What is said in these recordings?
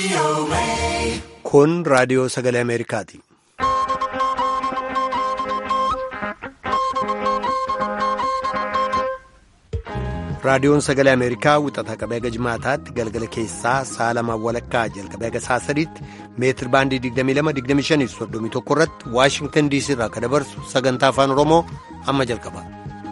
Kun raadiyoo sagalee Ameerikaati. Raadiyoon sagalee Ameerikaa wixata qabee haga jimaataatti galgala keessaa sa'a lamaan walakkaa jalqabee haga sa'a sadiitti meetir baandii 22-25-31 irratti Waashingtan DC irraa kan dabarsu sagantaa afaan Oromoo amma jalqaba.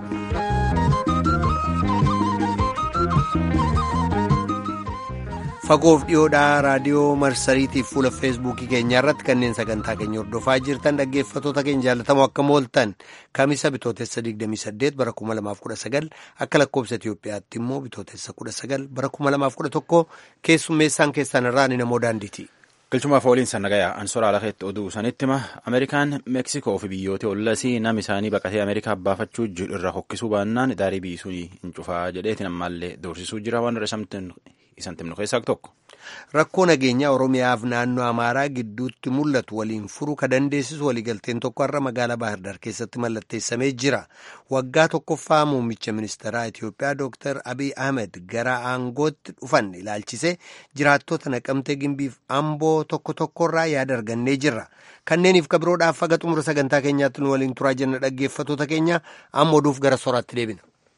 Fagoof dhiyoodhaa raadiyoo marsariitiif fuula feesbuukii keenyaa irratti kanneen sagantaa keenya hordofaa jirtan dhaggeeffatoota keenya jaalatamoo akka mooltan kamisa bitootessa 28 bara 2019 akka lakkoobsa Itiyoophiyaatti immoo bitootessa 19 bara 2011 keessummeessaan keessan irraa ni namoo daandiiti. Galchumaaf ooliin sannagayaa ansoraa lakeetti oduu sanitti hima Ameerikaan Meeksikoo fi biyyoota ollasii nam isaanii baqatee Ameerikaa baafachuu jiru irra hokkisuu baannaan daarii biisuu hin cufaa jedheetiin ammaallee doorsisuu jira waan irra isan timnu keessaa tokko. Rakkoo nageenyaa Oromiyaaf naannoo Amaaraa gidduutti mul'atu waliin furuu ka dandeessisu waliigalteen tokko har'a magaalaa Baahirdaar keessatti mallatteessamee jira. Waggaa tokkoffaa muummicha ministeeraa Itiyoophiyaa Dr. Abiy Ahmed gara aangootti dhufan ilaalchisee jiraattota naqamtee gimbiif amboo tokko tokkorraa yaada argannee jirra. Kanneeniif kabiroodhaaf haga xumura sagantaa keenyaatti nu waliin turaa jenna dhaggeeffatoota keenya amma oduuf gara soraatti deebina.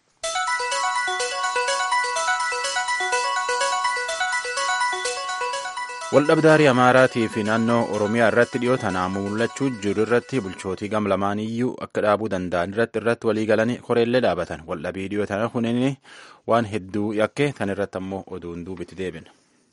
Waldhabdaarii Amaaraatii fi naannoo Oromiyaa irratti dhiyoo tanaa mul'achuu jiru irratti bulchootii gam lamaan iyyuu akka dhaabuu danda'an irratti irratti walii galanii koreellee dhaabatan. Waldhabii dhiyoo tana kunin waan hedduu yakke tan irratti ammoo oduun duubatti deebina.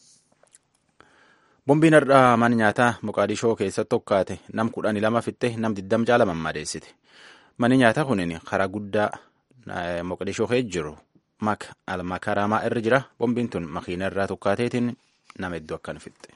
Bombiin har'aa mana nyaataa Moqaadishoo keessatti tokkaate nam kudhanii lama fitte nam diddam caala mammadeessite. Manni nyaataa kunin karaa guddaa Moqaadishoo keessa jiru almakaramaa irra jira. Bombiin tun makiina irraa tokkaateetiin nama hedduu akkan fixxe.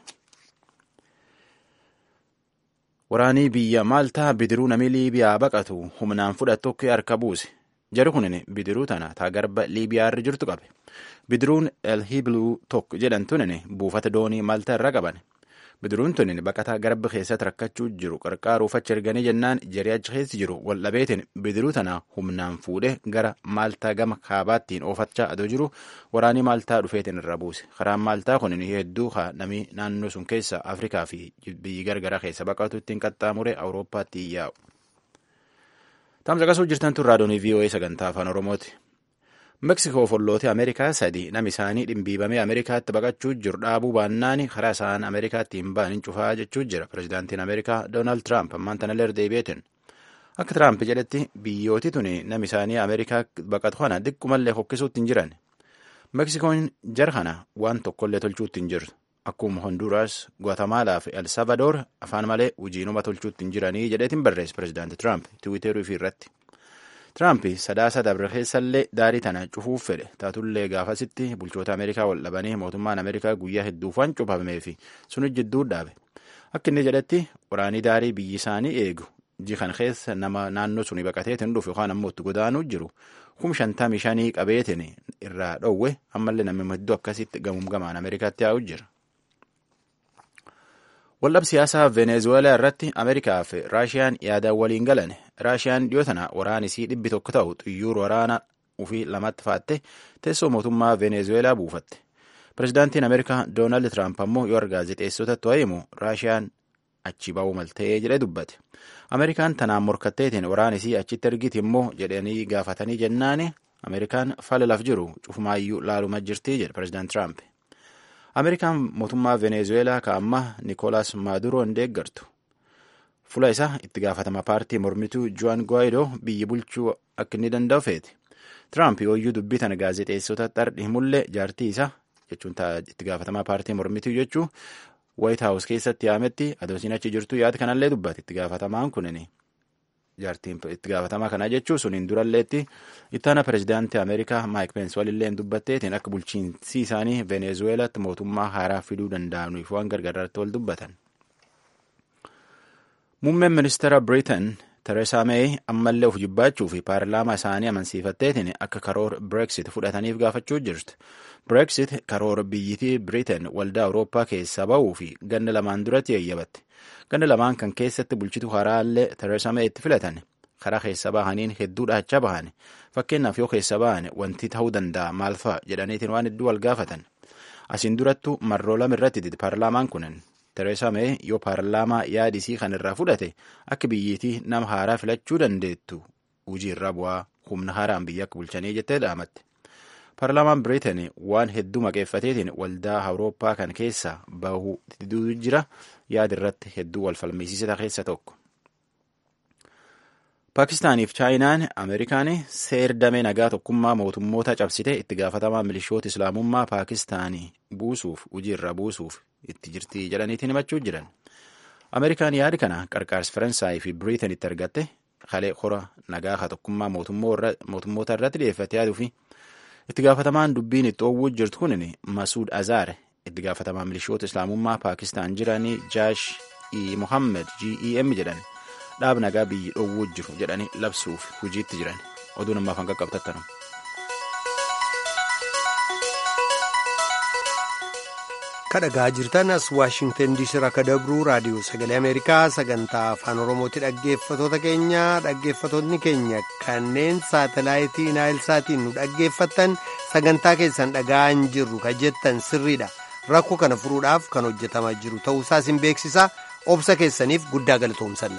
Waraanii biyya Maaltaa bidiruu namni Liibiyaa baqatu humnaan fudhatu akka harka buuse. Jari kunin bidiruu tana taa garba Liibiyaa irra jirtu qabe. Bidiruun El Hibluu tokko jedhamtuun buufata doonii Maaltaa irra qaban. Bidiruun tunin baqataa garba keessatti rakkachuu jiru qarqaaruuf achi erganii jennaan jarii achi keessa jiru waldhabeetiin bidiruu tana humnaan fuudhee gara Maaltaa gama kaabaattiin oofachaa adoo jiru waraanii Maaltaa dhufeetiin irra buuse. Karaan Maaltaa kun hedduu namni naannoo sun keessa Afrikaa fi biyyi gargaraa keessa baqatu ittiin qaxxaamure Awurooppaatti yaa'u. Taamsa qasuu jirtan tun raadiyoonii VOA sagantaa afaan Oromooti. Meeksikoo follootee Ameerikaa sadi nam isaanii dhimbiibamee Ameerikaatti baqachuu jiru dhaabuu baannaan karaa isaan Ameerikaatti hin baanin cufaa jechuu jira. Pireezidaantiin Ameerikaa Doonaald Tiraamp ammaan tana deebi'eetin. Akka Tiraamp jedhetti biyyooti tuni nam isaanii Ameerikaa baqatu kana diqqumallee hokkisuutti hin jiran. Meeksikoon jara kana waan tokkollee tolchuutti hin jirtu. Akkuma Honduras, Guatemala fi El Salvador afaan malee hojiinuma tolchuutti hin jiranii jedheetiin barreesse Pireezidaanti Tiraamp Tiwiiterii fi irratti. Tiraamp sadaasa dabre keessallee daarii tana cufuuf fedhe taatullee gaafasitti bulchoota Ameerikaa wal dhabanii mootummaan Ameerikaa guyyaa hedduuf waan cufamee fi sun jidduu dhaabe. Akka inni jedhetti waraanii daarii biyyi isaanii eegu ji kan keessa nama naannoo suni baqateetiin dhufu yookaan ammoo itti godaanuu jiru kum shantamii shanii qabeetiin irraa dhoowwe ammallee namni hedduu akkasitti gamuum gamaan Ameerikaatti yaa'u jira. Waldhab siyaasaa Venezuelaa irratti Ameerikaa fi Raashiyaan yaadaan waliin galan. Raashiyaan dhiyoo tana waraanisii dhibbi tokko ta'u xiyyaara waraanaa ufii lamatti faatte teessoo mootummaa Venezuelaa buufatte. Pireezidaantiin Ameerikaa Doonaald Tiraamp ammoo yoo gaazexeessotatti himu Raashiyaan achi ba'uu maltee jedhee dubbate. Ameerikaan tanaan morkatteetiin waraanisii achitti ergiti immoo jedhanii gaafatanii jennaani Ameerikaan fala laf jiru cufumaayyuu laaluma jirti jedhe Pireezidaant Tiraamp. Ameerikaan mootummaa Venezuelaa ka amma Nikolaas Maaduroo hin deeggartu. Fula isaa itti gaafatama paartii mormituu Juan Guaido biyyi bulchuu akka inni danda'u feete. Tiraamp yooyyuu dubbii tana gaazexeessota xardhi himullee jaartii isaa jechuun itti gaafatamaa paartii mormituu jechuu White House keessatti yaametti adoosiin achi jirtu yaada kanallee dubbate itti gaafatamaan kunini. Jaartiin itti gaafatamaa kana jechuun suniin duralleetti ittaana pireezidaantii Ameerikaa Maayik Peens walillee dubbatteetiin akka bulchiinsi isaanii Venezuelaatti mootummaa haaraa fiduu danda'aniif waan gargaaraatti wal dubbatan. Muummeen ministeera Biriitan Tereesaa Meey ammallee of jibbaachuu fi paarlaamaa isaanii amansiifatteetiin akka karoora Brexit fudhataniif gaafachuu jirtu. Brexit karoora biyyittii Biriitan waldaa Awurooppaa keessaa ba'uu fi ganna lamaan duratti eeyyabatte. Ganna lamaan kan keessatti bulchitu haraallee Tereesaa Meeyitti filatan. Karaa keessa bahaniin hedduu dhaachaa bahan. Fakkeenyaaf yoo keessa bahan wanti ta'uu danda'a maal fa'a jedhaniitiin waan hedduu wal gaafatan. Asiin durattu marroo lama irratti dide paarlaamaan kunin Tereesaa Mee yoo paarlaamaa yaadisii kan irraa fudhate akka biyyiitii nama haaraa filachuu dandeettu hojii irraa bu'aa humna haaraan biyya akka bulchanii jettee dhaamatte. Paarlaamaan Biriteen waan hedduu maqeeffateetiin waldaa Awurooppaa kan keessa bahuu diduu jira yaada irratti hedduu wal falmisiisata keessa tokko. Paakistaaniif Chaayinaan Ameerikaan seer damee nagaa tokkummaa mootummoota cabsite itti gaafatamaa milishoota islaamummaa Paakistaanii buusuuf hojii irra buusuuf itti jirti jedhaniitiin himachuu jiran. Ameerikaan yaadi kana qarqaarsi Faransaayii fi Biriteen itti argatte kalee hora nagaa tokkummaa mootummoota irratti dhiyeeffate yaaduu fi itti gaafatamaan dubbiin itti oowwuu jirtu kun Masuud Azaar itti gaafatamaa milishoota islaamummaa Paakistaan jiranii Jaash E. Mohammed GEM jedhan dhaab nagaa biyyi dhoowwuu jiru jedhanii labsuuf hojiitti jiran oduu namaaf hanga qabtattanu. kadhagaa jirtan as waashingtan diisii irraa akka dabruu raadiyoo sagalee ameerikaa sagantaa afaan oromooti dhaggeeffatoota keenya dhaggeeffatootni keenya kanneen saatalaayitii naayilsaatiin nu dhaggeeffattan sagantaa keessan dhaga'an jirru ka jettan sirriidha rakkoo kana furuudhaaf kan hojjetamaa jiru ta'uusaa isin beeksisa obsa keessaniif guddaa galatoomsanna.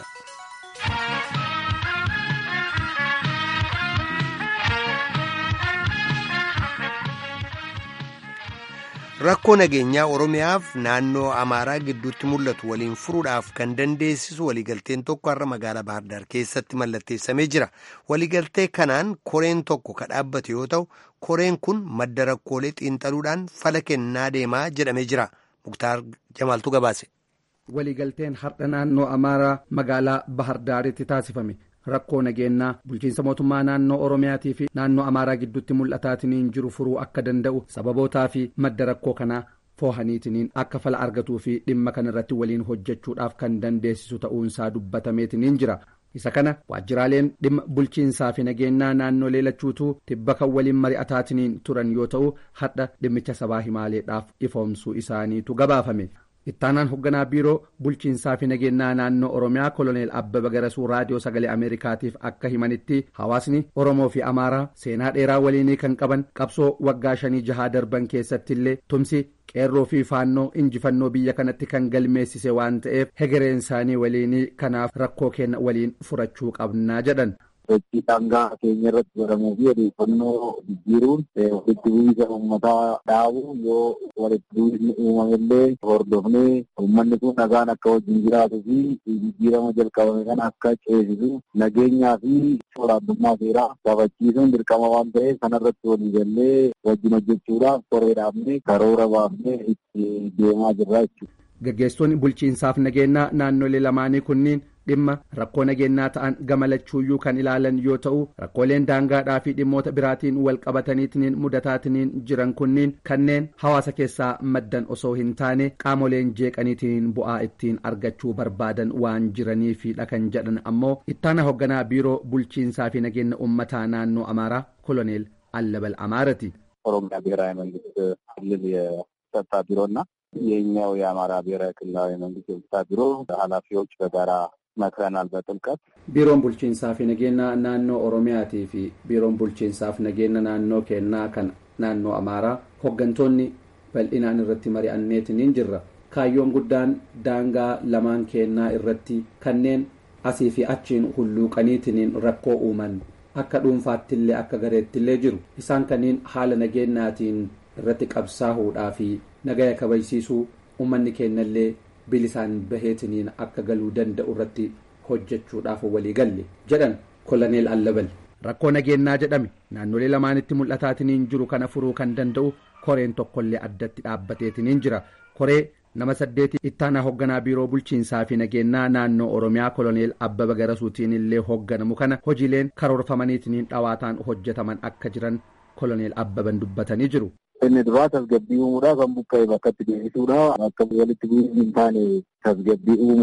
rakkoo nageenyaa oromiyaaf naannoo amaaraa gidduutti mul'atu waliin furuudhaaf kan dandeessisu waliigalteen tokko har'a magaalaa bahardaar keessatti mallatteessamee jira waliigaltee kanaan koreen tokko ka dhaabbate yoo ta'u koreen kun madda rakkoolee xiinxaluudhaan fala kennaa deemaa jedhamee jira muktaar jamaaltu gabaase. waliigalteen har'a naannoo amaaraa magaalaa bahardaaritti taasifame. rakkoo nageenyaa bulchiinsa mootummaa naannoo oromiyaatii fi naannoo amaaraa gidduutti mul'ataatiniin jiru furuu akka danda'u sababootaa fi madda rakkoo kanaa foohaniitiniin akka fala argatuu fi dhimma kanarratti waliin hojjechuudhaaf kan dandeessisu ta'uunsaa dubbatameetiniin jira isa kana waajjiraaleen dhimma bulchiinsaa fi nageenyaa naannoo leelachuutuu tibba kan waliin mari'ataatiniin turan yoo ta'u hadha dhimmicha sabaa himaaleedhaaf ifoomsuu isaaniitu gabaafame. ittaanaan hoogganaa biiroo bulchiinsaa fi nageenyaa naannoo oromiyaa koloneel abbaba garasuu raadiyoo sagalee ameerikaatiif akka himanitti hawaasni oromoo fi amaaraa seenaa dheeraa waliinii kan qaban qabsoo waggaa shanii jahaa darban keessatti illee tumsi qeerroo fi faannoo injifannoo biyya kanatti kan galmeessise waan ta'eef hegereen isaanii waliinii kanaaf rakkoo kenna waliin furachuu qabnaa jedhan. sochii daangaa keenya irratti godhamuu fi odeeffannoo jijjiiruun walitti bu'iinsa uummataa dhaabuu yoo walitti bu'iinsi uumamellee hordofnee uummanni kun nagaan akka wajjin jiraatuu fi jijjiirama jalqabame kana akka ceesisu nageenyaa fi olaantummaa seeraa kabachiisuun dirqama waan ta'eef kanarratti walii gallee wajjin hojjechuudhaaf koree dhaabnee karoora baafnee itti deemaa jirra jechuudha. Gaggeessitoonni bulchiinsaaf nageenyaa naannolee lamaanii kunniin dhimma rakkoo nageenyaa ta'an gamalachuuyyuu kan ilaalan yoo ta'u rakkooleen daangaadhaa fi dhimmoota biraatiin wal qabataniitiin mudataatiniin jiran kunniin kanneen hawaasa keessaa maddan osoo hin taane qaamoleen jeeqaniitiin bu'aa ittiin argachuu barbaadan waan jiraniifidha kan jedhan ammoo ittaana hoogganaa biiroo bulchiinsaa fi nageenya uummataa naannoo amaaraa koloneel allabal amaarati. ኦሮሚያ ብሔራዊ መንግስት ክልል የጸጥታ ቢሮና የኛው የአማራ ብሔራዊ ክልላዊ መንግስት የጸጥታ ቢሮ ኃላፊዎች በጋራ መክረናል በጥልቀት biiroon bulchiinsaa fi nageenya naannoo oromiyaatii fi biiroon bulchiinsaaf nageenya naannoo kennaa kan naannoo amaaraa hooggantoonni bal'inaan irratti mari'anneetiniin jirra kaayyoon guddaan daangaa lamaan kennaa irratti kanneen asii fi achiin hulluuqaniitiniin rakkoo uuman akka dhuunfaattillee akka gareettillee jiru isaan kanneen haala nageenyaatiin irratti qabsaa'uudhaa fi nagaya kabajsiisuu uummanni kennallee bilisaan baheetiniin akka galuu danda'u irratti hojjechuudhaaf walii galle jedhan koloneel allabal rakkoo nageenyaa jedhame naannolee lamaanitti mul'ataatiniin jiru kana furuu kan danda'u koreen tokkollee addatti dhaabbateetiniin jira koree nama saddeeti ittaanaa hoogganaa biiroo bulchiinsaa fi nageenyaa naannoo oromiyaa koloneel abbaba garasuutiin illee hoogganamu kana hojiileen karoorfamaniitiniin dhawaataan hojjetaman akka jiran koloneel abbaban dubbatanii jiru. inni duraa tasgabbii uumuudha kan buqqa'e bakkatti deebisuudha akka walitti bu'iinsi hin taane tasgabbii uumuudha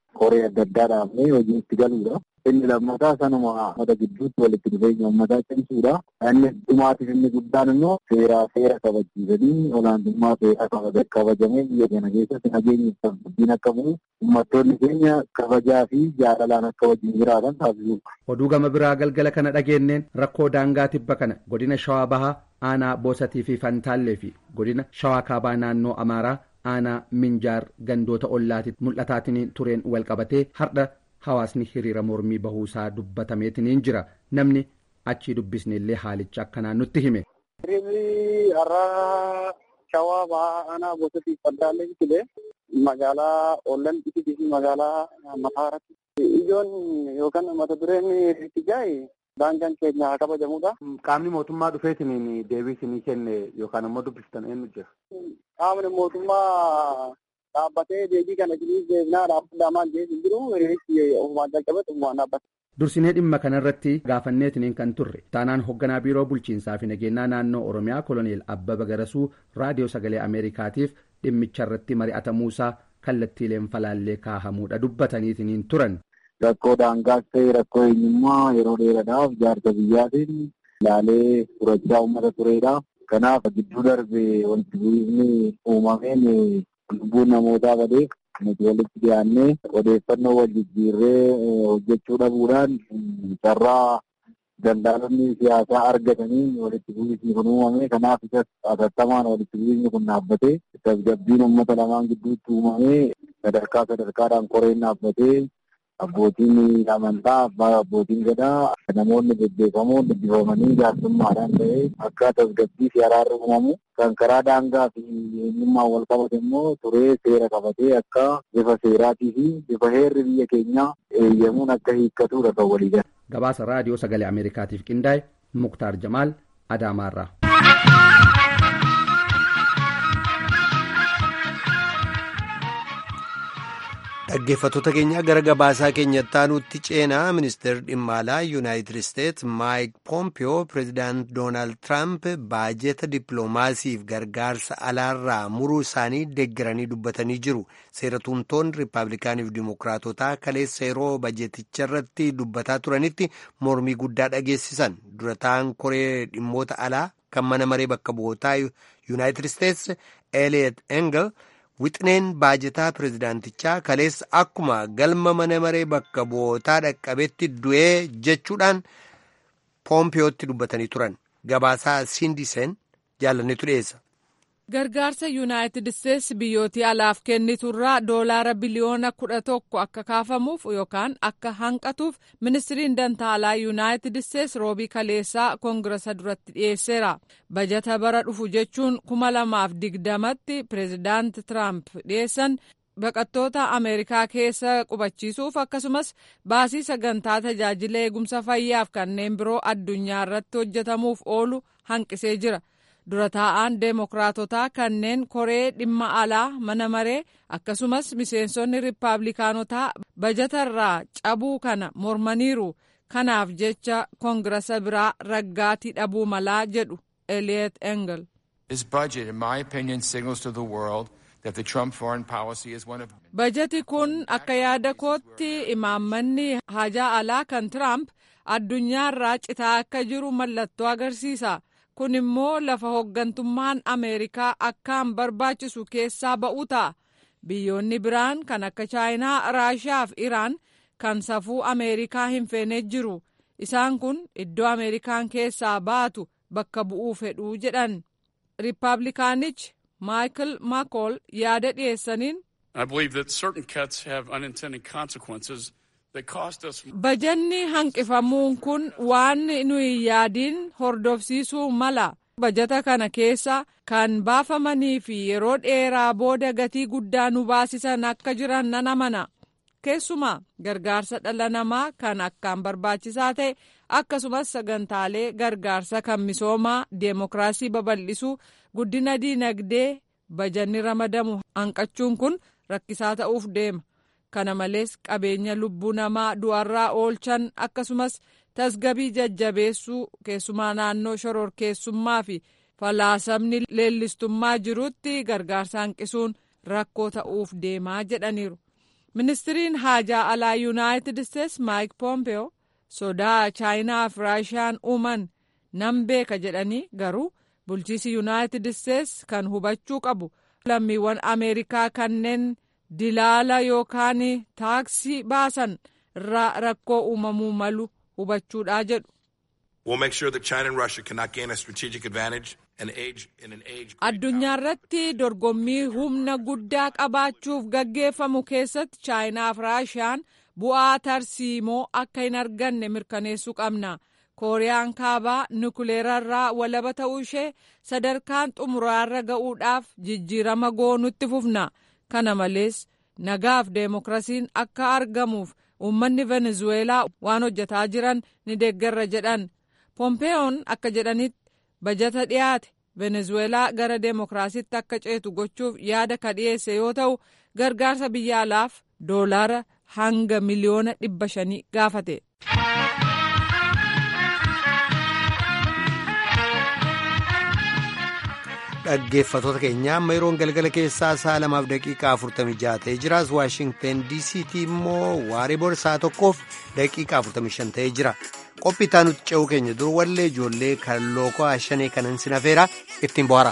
koree adda addaa dhaabnee hojii itti galuudha. Inni lammataa sanuma uummata gidduutti walitti dhufeenya uummataa cimsuudha. Inni dhumaatiif inni guddaan immoo seeraa seera kabachiisanii olaantummaa seeraa kabajamee biyya kana keessatti nageenyi guddin akka bu'u uummattoonni keenya kabajaa fi jaalalaan akka wajjin jiraatan taasisuudha. Oduu gama biraa galgala kana dhageenneen rakkoo daangaa tibba kana godina Shawaa Bahaa aanaa Boosatii fi Fantaallee fi godina Shawaa Kaabaa naannoo Amaaraa aanaa Minjaar gandoota ollaatti mul'ataatiin tureen wal qabatee hardha hawaasni hiriira mormii bahuusaa dubbatameetiniin jira namni achii dubbisne illee haalicha akkanaan nutti hime. Hiriirri har'a shawaa bahaa aanaa Boosatii fi Fantaallee filee magaalaa Ollan fi magaalaa Mataaratti. Ijoon yookaan mata dureen itti gahe daangaan keenya haa kabajamudha. Qaamni mootummaa dhufeetiin deebii isinii kenne yookaan immoo dubbistan eenyu jira? Qaamni mootummaa dhaabbatee deebii kana isinii deebinaa dhaabbataa maal jedhu hin jiru hiriirichi ofumaan jalqabate ofumaan dhaabbate. Dursinee dhimma kanarratti gaafanneetiniin kan turre taanaan hoogganaa biiroo bulchiinsaa fi nageenyaa naannoo Oromiyaa koloneel Abbaba Garasuu raadiyoo sagalee Ameerikaatiif dhimmicha irratti mari'atamuusaa kallattiileen falaallee kaahamuudha dubbataniitiniin turan. Rakkoo daangaas ta'e rakkoo eenyummaa yeroo dheeraadhaaf jaarsa biyyaatiin ilaalee furachaa uummata turedha. Kanaaf gidduu darbe wanti bu'iinsi uumameen lubbuun namootaa badeef nuti walitti dhiyaannee odeeffannoo wal jijjiirree hojjechuu dhabuudhaan carraa daldaalonni siyaasaa argatanii walitti bu'iinsi kun uumame. Kanaaf isas atattamaan walitti bu'iinsi kun dhaabbatee tasgabbiin uummata lamaan gidduutti uumamee sadarkaa sadarkaadhaan koreen dhaabbatee abbootiin amantaa abbaa abbootiin gadaa namoonni bebbeekamoon dubbifamanii jaarsummaadhaan ta'ee akka tasgabbii fi araarri uumamu kan karaa daangaa fi eenyummaan wal qabate immoo turee seera qabatee akka bifa seeraatii fi bifa heerri biyya keenyaa eeyyamuun akka hiikkatudha kan walii gala. Gabaasa raadiyoo sagalee Ameerikaatiif qindaa'e Muktaar Jamaal Adaamaarraa. dhaggeeffattoota keenya gara gabaasaa keenyatti aanutti ceenaa ministeerri dhimma alaa yuunaayitid isteets maayik poompiyoo pireezidaant doonaald tiraamp baajeta dippiloomaasiif gargaarsa alaarraa muruu isaanii deeggaranii dubbatanii jiru seeratumtoonni riippaabilikaaniif dimookiraatotaa kaleessa yeroo baajeticha irratti dubbataa turanitti mormii guddaa dhageessisan durataan koree dhimmoota alaa kan mana maree bakka bu'ootaa yuunaayitid isteets eliot engel. Wixineen baajetaa pireezidaantichaa kaleessa akkuma galma mana maree bakka bu'ootaa dhaqqabetti du'ee jechuudhaan poompiyootti dubbatanii turan gabaasaa siindiseen jaalannetu dhiyeessa. Gargaarsa Yuunaayitid Isteetsi biyyootii alaaf kenniturraa doolaara biliyoona kudha tokko akka kaafamuuf yookaan akka hanqatuuf ministiriin dantaalaa Yuunaayitid Isteetsi roobii kaleessaa koongirasa duratti dhiyeesseera. Bajata bara dhufu jechuun kuma lamaaf digdamatti pireezidaanti Tiraamp dhiyeessan baqattoota Ameerikaa keessa qubachiisuuf akkasumas baasii sagantaa tajaajila eegumsa fayyaaf kanneen biroo addunyaa irratti hojjetamuuf oolu hanqisee jira. dura taa'aan deemokiraatotaa kanneen koree dhimma alaa mana maree akkasumas miseensonni riippaabilikaanotaa bajatarraa cabuu kana mormaniiru kanaaf jecha koongirasa biraa raggaatii dhabuu malaa jedhu eliot engel. bajati kun akka yaada kootti imaammanni hajaa alaa kan tiraamp addunyaarraa citaa akka jiru mallattoo agarsiisa. kun immoo lafa hooggantummaan ameerikaa akkaan barbaachisu keessaa ba'u ta'a biyyoonni biraan kan akka chaayinaa raashiyaa fi iraan kan safuu ameerikaa hin feene jiru isaan kun iddoo ameerikaan keessaa baatu bakka bu'uu fedhuu jedhan riippaabilikaanichi maayikil maakool yaada dhiyeessaniin. Bajanni hanqifamuun kun waan nuyi yaadiin hordofsiisuu mala. Bajata kana keessa kan baafamanii fi yeroo dheeraa booda gatii guddaa nu baasisan akka jiran nan amana. Keessumaa gargaarsa dhala namaa kan akkaan barbaachisaa ta'e akkasumas sagantaalee gargaarsa kan misoomaa deemokiraasii babal'isuu guddina diinagdee bajanni ramadamu hanqachuun kun rakkisaa ta'uuf deema. kana malees qabeenya lubbuu namaa du'arraa oolchan akkasumas tasgabii jajjabeessuu keessumaa naannoo shororkeessummaa fi falaasamni leellistummaa jirutti gargaarsa hanqisuun rakkoo ta'uuf deemaa jedhaniiru. ministiriin haajaa alaa yuunaayitid isteets maayik poompeo sodaa chaayinaa fi raashiyaan uuman nan beeka jedhanii garuu bulchiisi yuunaayitid isteets kan hubachuu qabu lammiiwwan ameerikaa kanneen dilaala yookaan taaksii baasan irraa rakkoo uumamuu malu hubachuudha jedhu. addunyaa irratti dorgommii humna guddaa qabaachuuf gaggeeffamu keessatti chaayinaa fi raashiyaan bu'aa tarsiimoo akka hin arganne mirkaneessuu qabna kooriyaan kaabaa nukuleerarraa walaba ta'uu ishee sadarkaan xumuraarra ga'uudhaaf jijjiirama goonutti fufna kana malees nagaaf deemokirasiin akka argamuuf uummanni venezuweelaa waan hojjetaa jiran ni deeggarra jedhan pompeeyoon akka jedhanitti bajata dhiyaate venezuweelaa gara deemokiraasiitti akka ceetu gochuuf yaada ka dhiyeesse yoo ta'u gargaarsa biyya alaaf doolaara hanga miliyoona dhibba shanii gaafate. dhaggeeffatoota keenya amma yeroon galgala keessaa sa'a lamaaf daqiiqaa afurtamii jaha ta'ee jiraas waashingten diisiitii immoo waaree booda sa'a tokkoof daqiiqaa afurtamii shan ta'ee jira qophii itti aanutti ce'uu keenya dur wallee ijoollee kan lookoo shanee kanan sinafeera ittiin bohaara.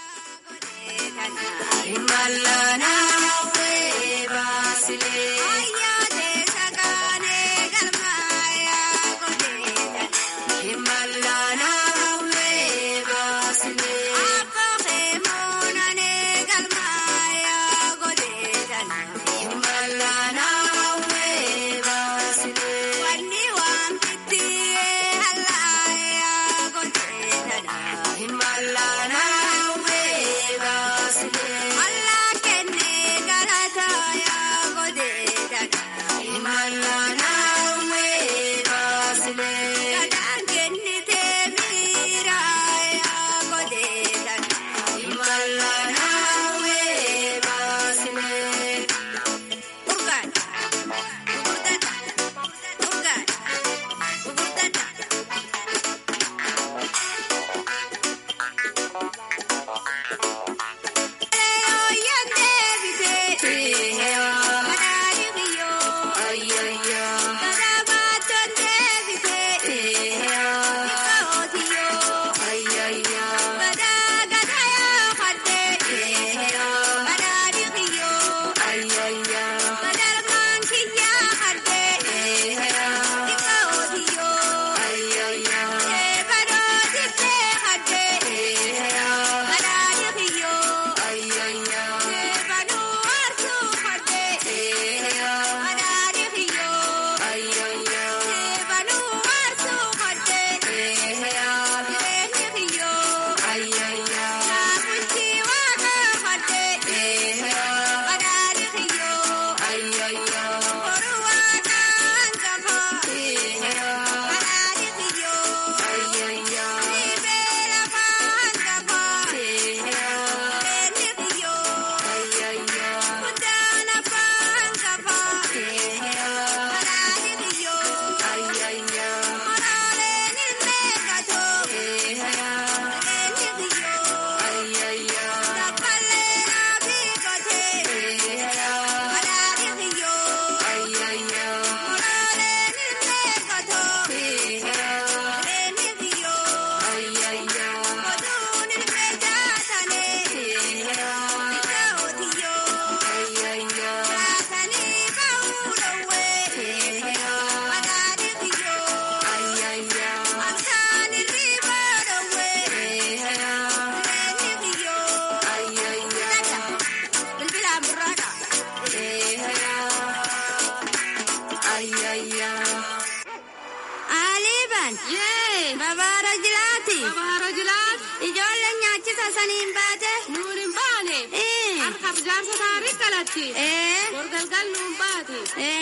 saniin baate. Nuun hin baane. Harkaaf jaarsa taarii qalatti. Gorgalgal nuun baate.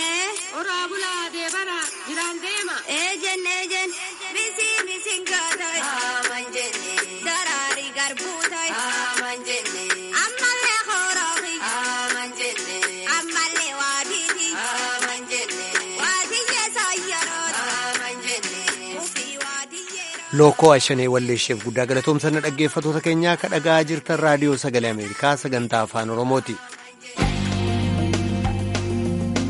Oraa bulaa deebara jiraan deema. Eejen eejen misiin misiin kaatay. Aman jenne. Daraarii garbuu tay. Aman jenne. Ammallee horoofi. Aman jenne. Ammallee waatiiti. Aman jenne. Waatiyyee saayyaroota. Aman jenne. Ufii waatiyyeera. Lookoo Ashanee Walleesheef guddaa galatoomsanna dhaggeeffatoota keenyaa ka dhagaa jirtan raadiyoo sagalee Ameerikaa sagantaa afaan Oromooti.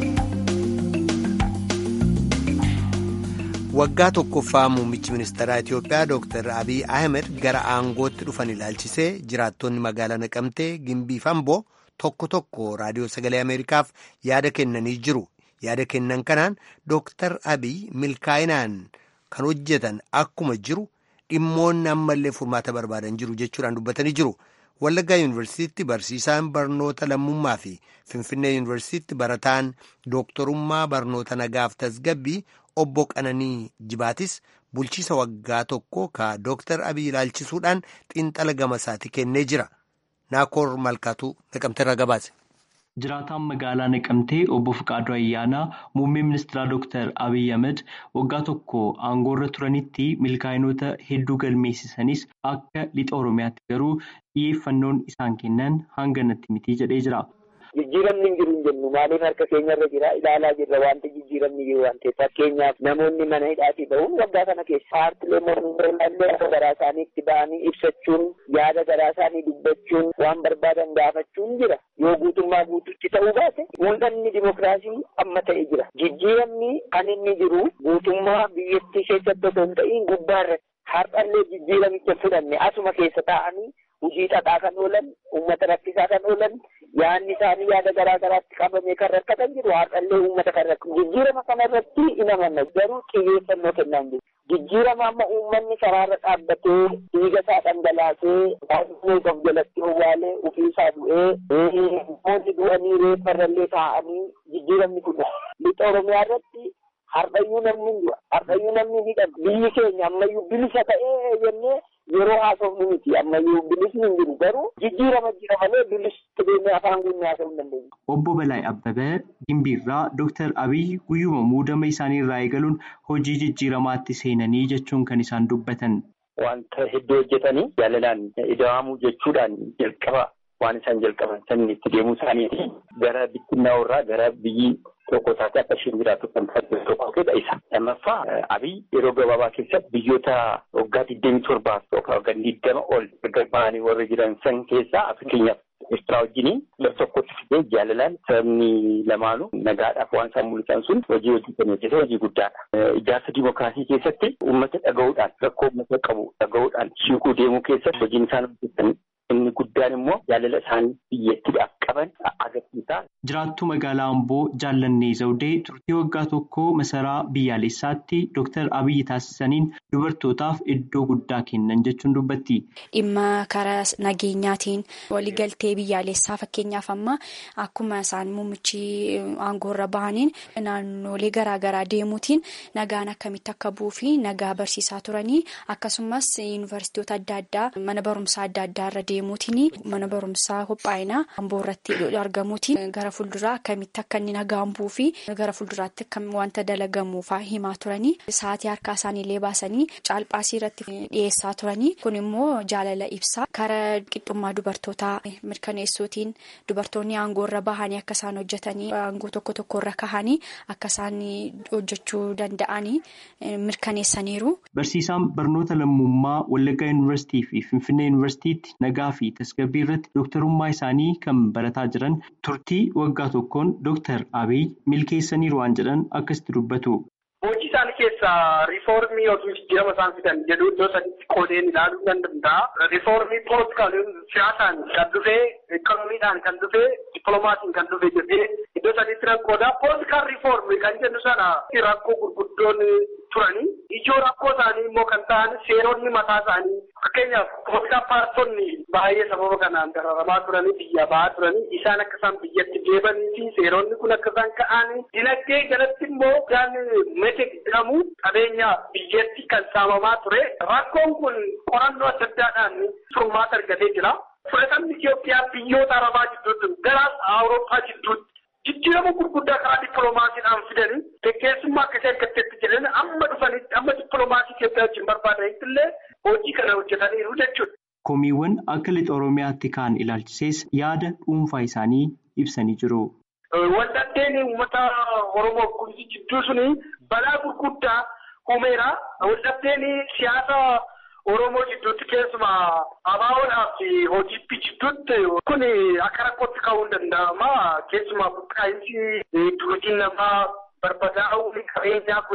waggaa tokkoffaa muummichi ministeeraa Itiyoophiyaa Dr. Abiy Ahmed gara aangootti dhufan ilaalchisee jiraattonni magaalaa Naqamtee Gimbii fi Amboo tokko tokko raadiyoo sagalee Ameerikaaf yaada kennanii jiru. Yaada kennan kanaan Dr. Abiy milkaa'inaan kan hojjetan akkuma jiru dhimmoonni ammallee furmaata barbaadan jiru jechuudhaan dubbatanii jiru. Wallaggaa Yuunivarsiitiitti barsiisaan barnoota lammummaa fi Finfinnee Yuunivarsiitiitti barataan dooktorummaa barnoota nagaaf tasgabbii obbo Qananii Jibaatis bulchiisa waggaa tokko ka Dooktar Abiy ilaalchisuudhaan xiinxala gama isaati kennee jira. Naakoor Malkaatuu naqamteerraa gabaase. Jiraataan magaalaa Naqamtee obbo Fiqaaduu Ayyaanaa muummee ministeeraa Dooktar Abiy Ahmed waggaa tokko aangoorra turanitti milkaa'inoota hedduu galmeessisanis akka lixa Oromiyaatti garuu xiyyeeffannoon isaan kennan hanga natti miti jedhee jira. Jijjiiramni hin jiru hin jennu maaliif harka keenyarra jira ilaalaa jirra wanti jijjiiramni jiru waan ta'eef fakkeenyaaf namoonni mana hidhaatii ba'uun waggaa kana keessa paartilee mormii akka garaa isaaniitti ba'anii ibsachuun yaada garaa isaanii dubbachuun waan barbaadan gaafachuun jira yoo guutummaa guututti ta'uu baate mul'anni dimokiraasii amma ta'e jira jijjiiramni kan inni jiru guutummaa biyyattii keessatti osoo hin ta'in gubbaarratti har'allee jijjiiramicha fudhanne asuma keessa taa'anii hojii xaxaa kan oolan uummata rakkisaa kan oolan yaanni isaanii yaada garaa garaatti qabamee kan rakkatan jiru har'allee uummata kan rakkatu jijjiirama kanarratti hin amanna garuu xiyyeeffannoo kennaan jiru jijjiirama amma uummanni karaarra dhaabbatee dhiiga isaa dhangalaasee baay'ee of jalatti owwaalee ofii isaa du'ee namoonni du'anii reeffarrallee taa'anii jijjiiramni kun lixa oromiyaa irratti har'ayyuu namni du'a har'ayyuu namni hidhama biyyi keenya ammayyuu bilisa ta'ee jennee yeroo haasofnu miti ammayyuu bilisni hin jiru garuu jijjiirama jira malee bilisni deemee afaan guunnee haasofuu hin dandeenye. Obbo Balaay Abbabee Gimbiirraa Dooktar Abiy guyyuma muudama isaanii irraa eegaluun hojii jijjiiramaatti seenanii jechuun kan isaan dubbatan. Wanta hedduu hojjetanii jaalalaan ida'amuu jechuudhaan jalqaba waan isaan jalqaban saniin itti deemuu isaaniiti gara bittinnaa irraa gara biyyi tokko taatee akka isheen jiraattu kan taasisu tokko ta'edha isa. Lammaffaa Abiy yeroo gabaabaa keessatti biyyoota waggaa digdamii torbaaf yookaan waggaa digdama ol erga ba'anii warra jiran san keessaa fakkeenyaaf Eertiraa wajjiniin lafa tokkotti fidee jaalalaan sabni lamaanuu nagaadhaaf waan isaan mul'isan sun hojii hojjetanii keessa hojii guddaadha. Ijaarsa dimookiraasii keessatti uummata dhaga'uudhaan rakkoo uummata qabu dhaga'uudhaan shiikuu deemuu keessatti hojiin isaan hojjetan inni guddaan immoo jaalala isaanii biyyattiidhaaf qaban agarsiisa. Jiraattuu magaalaa Amboo Jaallannee Zawudee turtii waggaa tokkoo masaraa biyyaalessaatti Dooktar Abiyyi taasisaniin dubartootaaf iddoo guddaa kennan jechuun dubbatti. Dhimma karaa nageenyaatiin waliigaltee biyyaalessaa fakkeenyaaf amma akkuma isaan muummichi aangoorra bahaniin naannolee garaagaraa deemuutiin nagaan akkamitti akka bu'uu fi nagaa barsiisaa turanii akkasumas yuunivarsiitota adda addaa mana barumsaa adda addaa irra deemuutiin mana barumsaa qophaa'inaa amboo irratti argamuutiin gara fuulduraa akkamitti akka inni nagaan bu'uu fi gara fuulduraatti akkam wanta dalagamuufaa himaa turanii sa'aatii harkaa isaaniillee baasanii caalphaasii irratti dhiyeessaa turanii kun immoo jaalala ibsaa karaa qixxummaa dubartootaa mirkaneessuutiin dubartoonni aangoo irra bahanii akka isaan hojjetanii aangoo tokko tokko irra kahanii akka isaan hojjechuu danda'anii mirkaneessaniiru. Barsiisaan barnoota lammummaa Wallaggaa Yuunivarsiitii fi Finfinnee Yuunivarsiitiitti nagaa fi tasgabbii irratti dooktarummaa isaanii kan barataa jiran turtii waggaa tokkoon dooktar Abiy milkeessaniiru waan jedhan akkasitti dubbatu. Hojii isaanii keessaa riifoormii yookiin jijjiirama isaan fidan jedhu iddoo sadiitti qoodeen ilaaluu nan danda'a. Riifoormii poolitikaaliin siyaasaan kan dhufee, ikoonomiidhaan kan dhufee, dippiloomaasiin kan dhufee jedhee iddoo sadiitti rakkooda. Poolitikaal riifoormii kan jennu sana rakkoo gurguddoon turanii. Ijoo rakkoo isaanii immoo kan ta'an seeronni mataa isaanii fakkeenyaaf poolitikaal paartonni baay'ee sababa kanaan dararamaa turanii biyya bahaa turanii isaan akka isaan biyyatti deebanii fi seeronni kun akka isaan ka'an dinagdee jalatti immoo gaan mete jedhamu qabeenya biyyatti kan saamamaa ture rakkoon kun qorannoo adda addaadhaan furmaata argatee jira. Fudhatamni Itoophiyaa biyyoota arabaa jidduutti gara Awurooppaa jidduutti jijjiirama gurguddaa karaa dippiloomaasiidhaan fidanii gaggeessummaa akkasii argatteetti jedhanii amma dhufanitti amma dippiloomaasii Itoophiyaa wajjin barbaadanitti illee hojii kana hojjetaniiru jechuudha. Komiiwwan akka lixa Oromiyaatti kaan ilaalchisees yaada dhuunfaa isaanii ibsanii jiru. Waldhabdeen uummata Oromoo kunis jidduu suni balaa gurguddaa uumeera. Waldhabdeen siyaasa Oromoo jidduutti keessumaa abaaboodhaa fi hojiitti jidduutti kun akka rakkootti ka'uu hin danda'ama. Keessumaa buqqaa'insi turizimii namaa barbadaa'uun qabeenyaa kun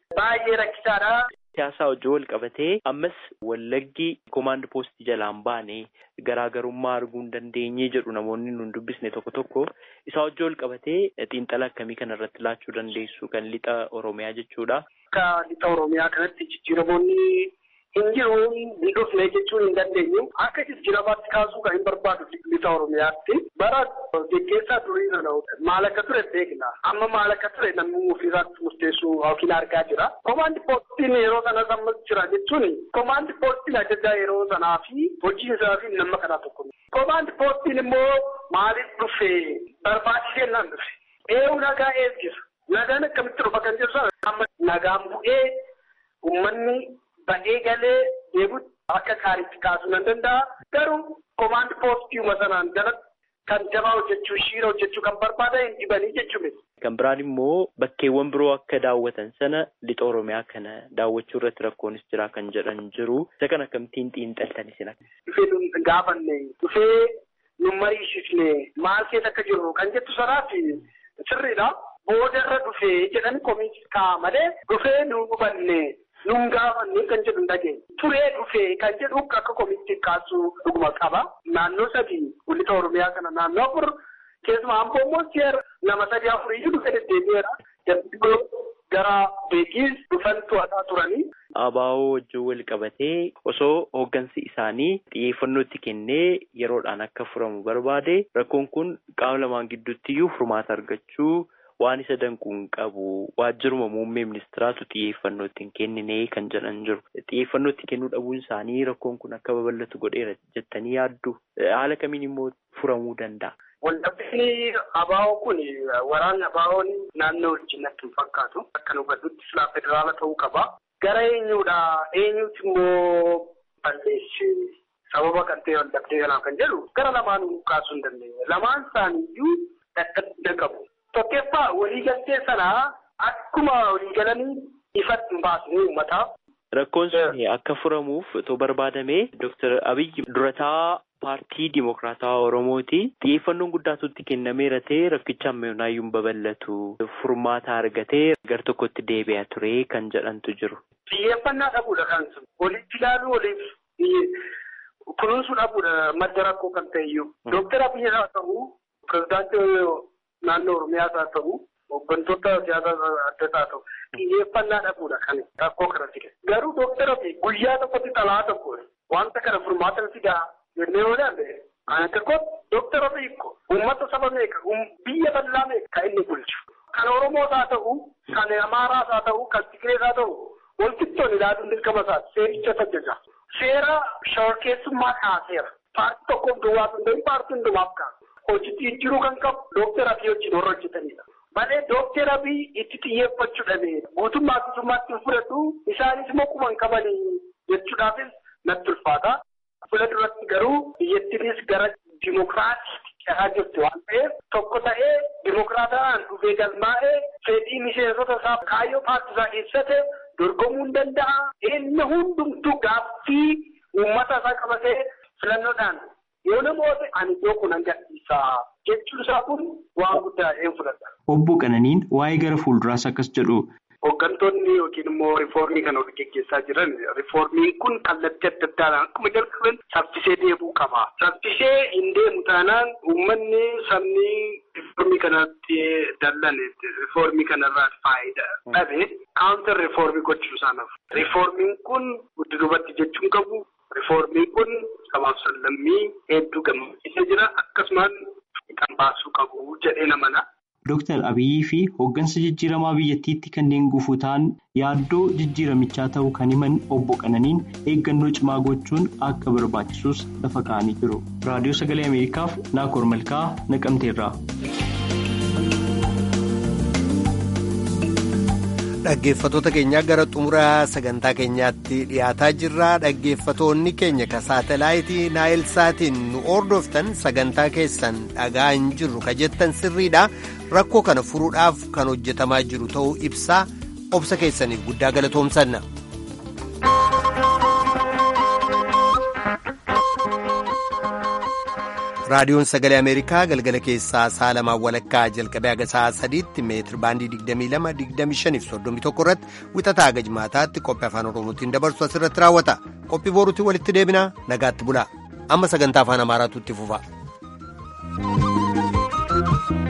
baay'ee rakkisaadha. Siyaasaa wajjin wal qabatee ammas wallaggi koomaand poostii jalaan baane garaagarummaa arguu hin dandeenye jedhu namoonni nun dubbisne tokko tokko isaa wajjin wal qabatee xiinxala akkamii kana irratti laachuu dandeessu kan lixa Oromiyaa jechuudha. Akka lixa Oromiyaa kanatti jijjiiramoonni hin jiru hin dhufne jechuun hin dandeenyu. Akka jijjiiramaatti kaasuu kan hin barbaadu lixa Oromiyaatti. Bara geggeessaa durii sana maal akka ture beekna. Amma maal akka ture namni ofiisaatti murteessuu yookiin argaa jira. Komaandi poostiin yeroo sana amma jira jechuun komaandi poostiin ajajaa yeroo sanaa fi hojii isaa fi nama kanaa tokko. Komaandi poostiin immoo maaliif dhufe barbaachisee nan dhufe. Eewu nagaa eeggisa. Nagaan akkamitti dhufa kan jedhu sana amma nagaan bu'ee uummanni ba'ee galee deebi'utti akka gaariitti kaasuu nan danda'a. Garuu komaandi poostii sanaan jalatti kan jabaa hojjechuu shiira hojjechuu kan barbaadan hin dhibanii jechuudha. Kan biraan immoo bakkeewwan biroo akka daawwatan sana lixa Oromiyaa kana daawwachuu irratti rakkoonis jira kan jedhan jiru. Isa kana akkamittiin xiinxaltan isin akka? Dhufee nu gaafanne dhufee nu mariisisne maal keessa akka jirru kan jettu sanaaf sirriidha. Boodarra dhufee jedhan komiitii ka'a malee dhufee nu hubanne nun gaafanne kan jedhu hin dhageenye. Turee dhufee kan jedhu akka komiitii kaasuu dhuguma qaba. Naannoo sadii lixa Oromiyaa kana naannoo afur keessumaa amboo immoo nama sadii afuriyyuu dhufee deddeebi'eera. Darbii gara beekiis dhufan to'ataa turanii. Abaaboo wajjin wal qabatee osoo hooggansi isaanii xiyyeeffannoo itti kennee yeroodhaan akka furamu barbaade rakkoon kun qaama lamaan gidduutti iyyuu furmaata argachuu waan isa danquu hin qabu waajjiruma muummee ministiraatu xiyyeeffannoo itti hin kennine kan jedhan jiru. Xiyyeeffannoo itti kennuu dhabuun isaanii rakkoon kun akka babal'atu godheera jettanii yaaddu haala kamiin immoo furamuu danda'a. Waldhabdeen abaa'oo kun waraanni abaa'oon naannoo wajjin natti hin fakkaatu. Akka nu gadduutti silaa federaala ta'uu qaba. Gara eenyuudha? Eenyuuti immoo balleessi sababa kan ta'e waldhabdee kanaaf kan jedhu gara lamaanuu kaasuu hin dandeenye. Lamaan isaaniiyyuu dadhabbii qabu. Tokkeeffaa waliigaltee sanaa akkuma waliigalanii ifatti hin baasne uummataaf. Rakkoon sun akka furamuuf otoo barbaadamee Dooktar Abiyyi durataa paartii Dimokiraatawaa Oromooti. Xiyyeeffannoon guddaatu itti kennameera ta'e rakkicha ammayyuu hin babal'atu. Furmaata argatee gar tokkotti deebi'aa ture kan jedhantu jiru. Xiyyeeffannaa dhabuudha kan sun. Walitti ilaaluu waliif kunuunsuu dhabuudha madda rakkoo kan ta'e iyyuu. Dooktar Abiyyi haa ta'u, pirezidaantii naannoo Oromiyaas haa ta'u, hooggantoota siyaasaa adda haa ta'u. Xiyyeeffannaa dhabuudha kan rakkoo kanatti kennu. Garuu dooktar Abiyyi guyyaa tokkotti xalaa tokko wanta kana furmaata fidaa jennee yoo ilaalle ana tokkotti dooktar Abiyyi ko uummata saba meeqa biyya bal'aa meeqa kan inni bulchu. Kan Oromoos haa ta'u, kan Amaaraas haa ta'u, kan Tigirees haa ta'u, walqixxoon ilaaluun dirqama isaati. Seericha sajjaja. Seera shorkeessummaa kaaseera. Paartii tokkoof duwwaa sun ta'in paartii hundumaaf kaasu. Hojiitti jijjiiruu kan qabu dooktar Abiyyi wajjin warra hojjetanidha. Malee dooktar Abiyyi itti xiyyeeffachuu dhabee guutummaa guutummaatti hin fudhatu isaanis immoo quban qabanii jechuudhaafis natti ulfaata. Fuula duratti garuu biyyattiinis gara dimokiraatiitti cehaa jirti waan ta'eef tokko ta'ee dimokiraataan dhufee galmaa'ee fedhii miseensota isaa kaayyoo paartii isaa keessatti dorgomuu hin danda'a. Inni hundumtuu gaaffii uummata isaa qabatee filannoodhaan yoo namoota ani iddoo kun gadhiisa jechuun isaa kun waan guddaa een fudhata. Obbo Qananiin waa'ee gara fuulduraas akkas jedhu. Hooggantoonni yookiin immoo riifoormii kana hojii geggeessaa jiran riifoormiin kun kallattii adda addaan akkuma jalqaban saffisee deemuu qaba. Saffisee hin deemu taanaan uummanni sabni riifoormii kanatti dallan riifoormii kanarraa faayidaa dhabe kaawuntar riifoormii gochuu isaanaaf. Riifoormiin kun guddinubatti jechuun qabu. Riifoormiin kun sabaaf sallammii hedduu gammachiisee jira akkasumas kan baasuu qabu jedhee namana. Dooktar Abiyyii fi hooggansa jijjiiramaa biyyattiitti kanneen gufuu ta'an yaaddoo jijjiiramichaa ta'uu kan himan obbo Qananiin eeggannoo cimaa gochuun akka barbaachisus lafa kaa'anii jiru. Raadiyoo Sagalee Ameerikaaf Naakoor Malkaa Naqamteerraa. Dhaggeeffattoota keenyaa gara xumuraa sagantaa keenyaatti dhiyaataa jirra. Dhaggeeffatoonni keenya ka saatalaayitii Naayilsaatiin nu hordoftan sagantaa keessan dhagaa hin jirru ka jettan sirriidha. Rakkoo kana furuudhaaf kan hojjetamaa jiru ta'uu ibsaa obsa keessaniif guddaa galatoomsanna. raadiyoon sagalee ameerikaa galgala keessaa sa'a lamaan walakkaa jalqabee haga sa'a sadiitti meetir baandii 22-25 irratti wixataa haga jimaataatti qophii afaan oromootiin dabarsu asirratti raawwata qophii booruutti walitti deebinaa nagaatti bulaa amma sagantaa afaan amaaraatu itti fufa.